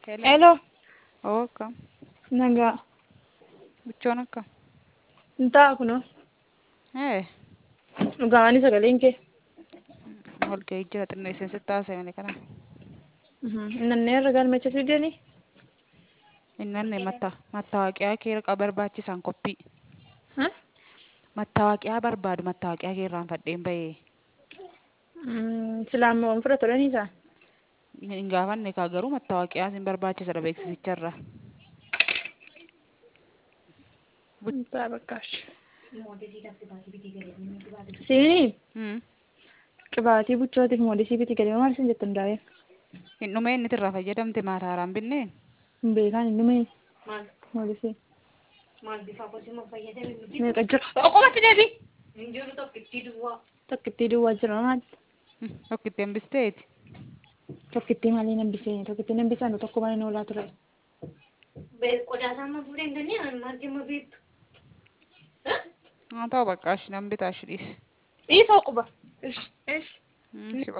Hello. Hello, Oo akkam. nagaa. Bichoon akkam. Hin ta'a kunoo. Ee Dhugaanii sagaleen kee. walgahii jira xinneesseen sitti haasa'e kana. Nannee irra galmecha fidanii. Innanne matta mattaawaqiyaa kee barbaachisan qophii. Mattaawaqiyaa barbaadu mattaawaqiyaa kee irraan fadheen bahee. Silaamawwan fudhatu dhanii isaan. Hin gaafanne kaa garuu mattaawaqiyaa sin barbaachisadha beeksisicharra. Hin ta'a bakkaash. Siinii Hmm. qibaatii buchootiif moodisii biti galima maal isin jettu hundaa'ee. Hin dhumee inni irraa fayyadamte maataaraan binnee. Hin beekaan hin dhumee. Moodisii. Meeqa jira? Oqomatti deebii. Tokkittii duwwaa jira maal? Tokkitti hambisteeti. Tokkittii maalii nambisee? Tokkittii nambisaan tokko malee noolaa ture. Haa ta'u bakka ashi nan bitaa shi dhiisi. Dhiisoo quba. Ish. Ish. Hmm, si